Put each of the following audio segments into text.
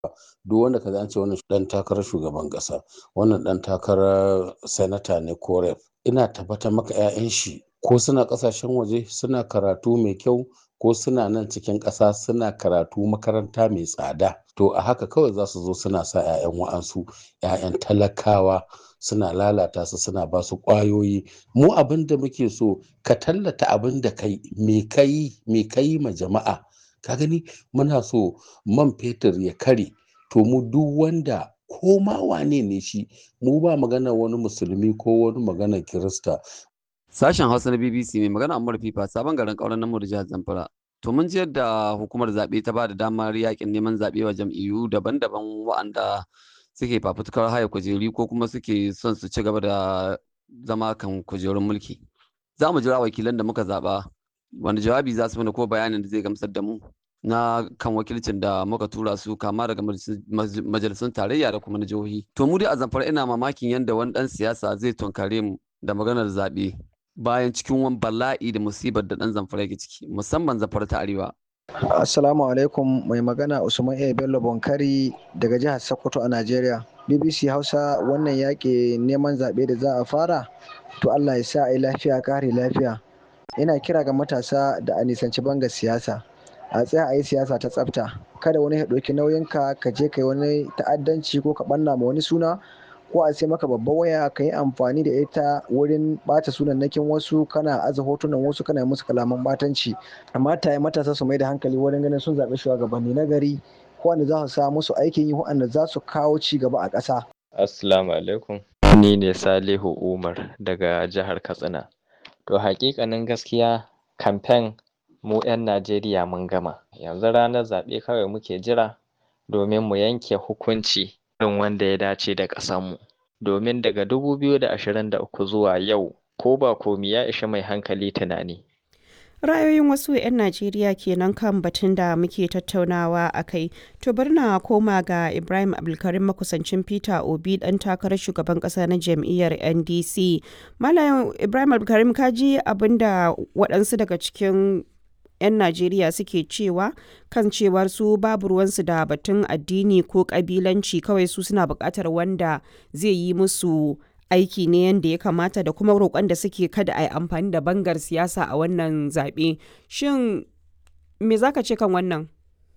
duk wanda ka an ce wannan dan takarar shugaban kasa wannan dan takarar sanata ne ko rep ina tabbatar maka 'ya'yan shi ko suna kasashen waje suna karatu mai kyau ko suna nan cikin ƙasa suna karatu makaranta mai tsada to a haka kawai za su zo suna sa 'ya'yan wa'ansu 'ya'yan talakawa suna lalata su suna ba su ƙwayoyi mu abin da muke so ka tallata abin da kai me kai me kai ma jama'a ka gani muna so man fetur ya kare to mu duk wanda ko ma wane ne shi mu ba magana wani musulmi ko wani magana kirista Sashen Hausa na BBC mai magana Ammar Fifa sabon garin ƙauren namu da jihar Zamfara. To mun ji yadda hukumar zaɓe ta ba da damar yakin neman zaɓe wa jam'iyyu daban-daban wa'anda suke fafutukar haya kujeri ko kuma suke son su ci gaba da zama kan kujerun mulki. Za mu jira wakilan da muka zaɓa wani jawabi za su mana ko bayanin da zai gamsar da mu na kan wakilcin da muka tura su kama daga majalisun tarayya da kuma na jihohi. To mu dai a Zamfara ina mamakin yadda wani ɗan siyasa zai tunkare mu da maganar zaɓe. bayan cikin wani bala'i da musibar da ɗan zamfara yake ciki musamman zamfara ta arewa. Assalamu alaikum mai magana Usman A. Bello Bonkari daga jihar Sokoto a Najeriya. BBC Hausa wannan yaƙi neman zaɓe da za a fara to Allah ya sa a yi lafiya kare lafiya. Ina kira ga matasa da a nisanci banga siyasa. A tsaya a yi siyasa ta tsafta. Kada wani ya ɗauki nauyinka ka je ka yi wani ta'addanci ko ka ɓanna ma wani suna ko a sai maka babban waya ka yi amfani da ita wurin bata sunannakin wasu kana aza hotunan wasu kana musu kalaman batanci amma ta matasa su mai da hankali wurin ganin sun zaɓi shugabanni na gari wanda za su sa musu aikin yi wanda za su kawo ci gaba a ƙasa. Assalamu alaikum. Ni ne Salihu Umar daga jihar Katsina. To hakikanin gaskiya kamfen mu 'yan Najeriya mun gama. Yanzu ranar zaɓe kawai muke jira domin mu yanke hukunci irin wanda ya dace da ƙasanmu. Domin daga 2023 zuwa yau ko ba komi ya ishi mai hankali tunani. Ra'ayoyin wasu 'yan Najeriya kenan kan batun da muke tattaunawa a kai. To bari na koma ga Ibrahim Abdulkarim makusancin Peter Obi dan takarar shugaban kasa na jam'iyyar NDC. Malam Ibrahim Abdulkarim ka ji abin da waɗansu daga cikin 'yan Najeriya suke cewa kan cewar su babu ruwansu da batun addini ko kabilanci kawai su suna buƙatar wanda zai yi musu aiki ne yadda ya kamata da kuma roƙon da suke kada a yi amfani da bangar siyasa a wannan zaɓe. Shin me za ka ce kan wannan?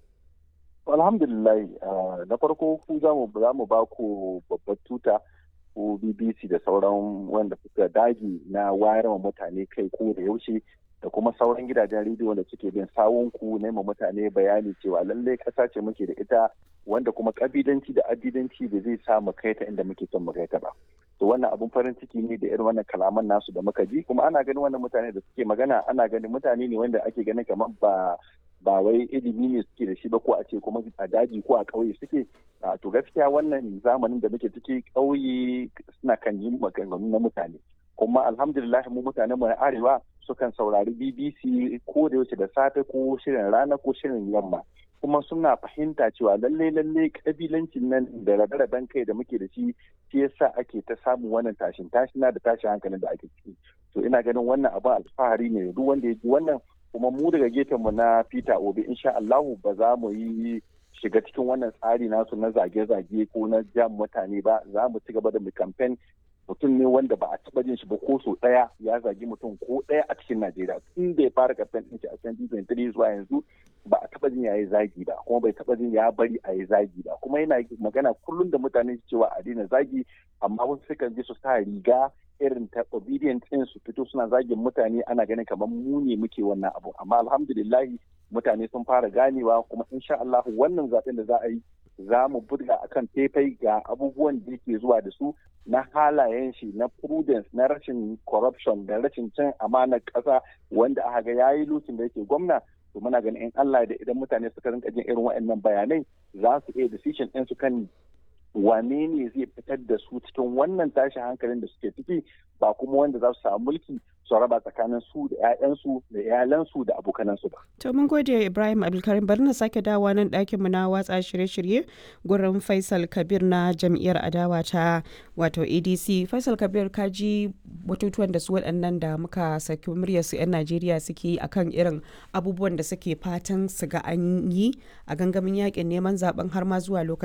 Alhamdulillah na farko ku za mu ba ku babbar tuta ko BBC da sauran wanda suka dagi na wayar mutane kai ko da yaushe da kuma sauran gidajen rediyo da suke bin sawunku na mutane bayani cewa lallai ƙasa ce muke da ita wanda kuma ƙabilanci da addidanci da zai sa mu kai ta inda muke son mu kai ta ba. To wannan abun farin ciki ne da irin wannan kalaman nasu da muka ji kuma ana ganin wannan mutane da suke magana ana ganin mutane ne wanda ake ganin kamar ba ba wai ilimi ne suke da shi ba ko a ce kuma a daji ko a ƙauye suke to gaskiya wannan zamanin da muke ciki ƙauye suna kan yi maganganu na mutane kuma alhamdulillah mu mutanen mu na arewa sukan saurari BBC ko da yaushe da safe ko shirin rana ko shirin yamma kuma suna fahimta cewa lalle lalle kabilancin nan da rabe-raben kai da muke da shi shi yasa ake ta samun wannan tashin tashina da tashin hankalin da ake ciki to ina ganin wannan abin alfahari ne duk wanda ya ji wannan kuma mu daga gefen mu na Peter Obi insha Allahu ba za mu yi shiga cikin wannan tsari nasu na zage-zage ko na jam mutane ba za mu ci gaba da mu campaign mutum ne wanda ba a taba jin shi ba ko so daya ya zagi mutum ko daya a cikin Najeriya tun da ya fara campaign din shi a 2023 zuwa yanzu ba a taba jin ya yi zagi ba kuma bai taba jin ya bari a yi zagi ba kuma yana magana kullum da mutane cewa a daina zagi amma wasu sukan je su sa riga irin ta obedient din su fito suna zagin mutane ana ganin kamar mu ne muke wannan abu amma alhamdulillah mutane sun fara ganewa kuma insha Allah wannan zaben da za a yi za mu buga akan faifai ga abubuwan da yake zuwa da su na halayen shi na prudence na rashin corruption da rashin cin amanar ƙasa wanda aka ga yayi lokacin da yake gwamna to muna ganin in Allah da idan mutane suka rinka jin irin waɗannan bayanai za su iya decision ɗin su kan wane ne zai fitar da su cikin wannan tashin hankalin da suke ciki ba kuma wanda za su samu mulki su raba tsakanin su da 'ya'yansu da iyalansu da abokanansu ba. To mun gode Ibrahim Abdulkarim bari na sake dawa nan ɗakin mu na watsa shirye-shirye gurin Faisal Kabir na jam'iyyar adawa ta wato ADC. Faisal Kabir ka ji batutuwan da su waɗannan da muka saki muryar su 'yan Najeriya suke yi akan irin abubuwan da suke fatan su ga an yi a gangamin yakin neman zaben har ma zuwa lokacin